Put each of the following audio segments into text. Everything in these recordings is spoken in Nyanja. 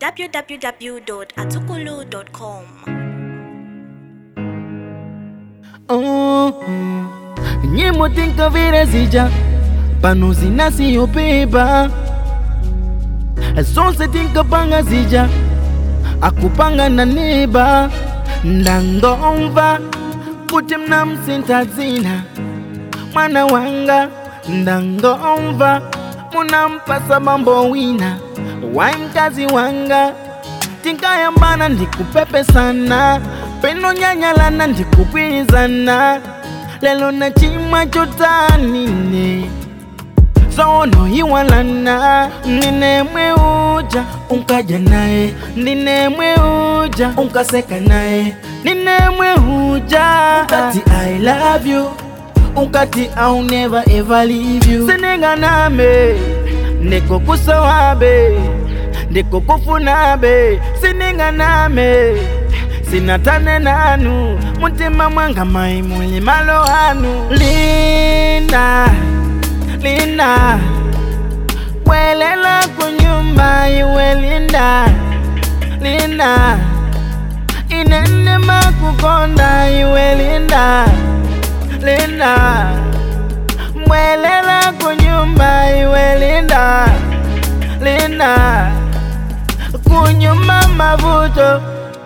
www.atukulu.com. Oh, nyimbo tinkavira zija pano zinasiyopeba zonse tinkapanga zija akupanga na neba ndangomva kuti mnamsinta dzina mwana wanga ndangomva munampasa mambo wina wai mkazi wanga tinkayambana ndikupepesana peno nyanyalana ndikupwirizana lelo na chimwa chotanine zono iwalana ndinemwe uja unkaja naye ndinemwe uja unkaseka naye ndinemwe uja unkati i love you unkati i'll never ever leave you sininganame ndikukusowabe ndikukufunabe sininganame sinatane nanu mutima mwanga mai muli malo anu lina lina welela kunyumba iwe linda linda inene makukonda iwe linda linda mwelela kunyumba iwe linda linda kunyuma mavuto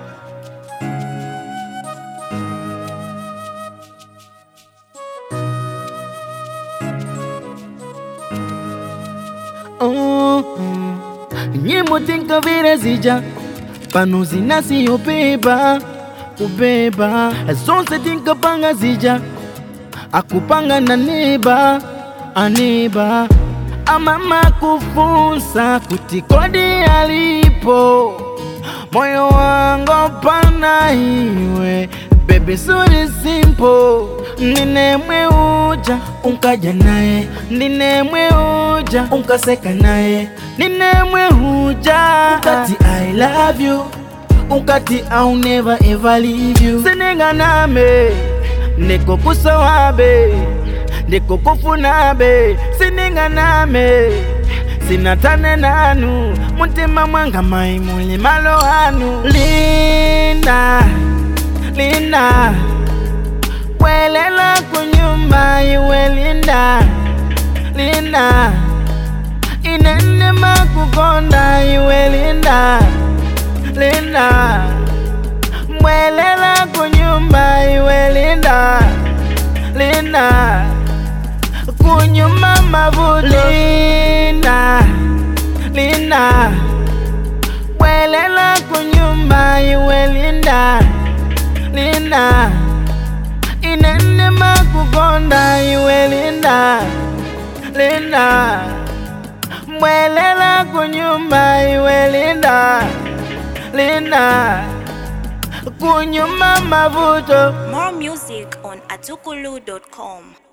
oh, nyimbo tinkavira zija pano zinasiyopeba kubeba zonse tinkapanga zija akupanga na neba aneba amama kufunsa kuti kodi alipo moyo wangu pana iwe bebe suri simple ndinemwe uja unkaja naye ndinemwe uja unkaseka naye ndinemwe uja unkati i love you unkati i'll never ever leave you sininganame ndikukusowabe ndikukufunabe sininganame sinatane nanu mutima mwanga mai muli malo anu lina lina welela kunyumba iwe linda linda inene makukonda iwe linda linda mwelela kunyumba iwe linda linda kunyuma mavuto linda linda welela kunyumba iwe linda linda inene makukonda iwe linda linda mwelela kunyumba iwe linda linda kunyuma mavuto More music on atukulu.com.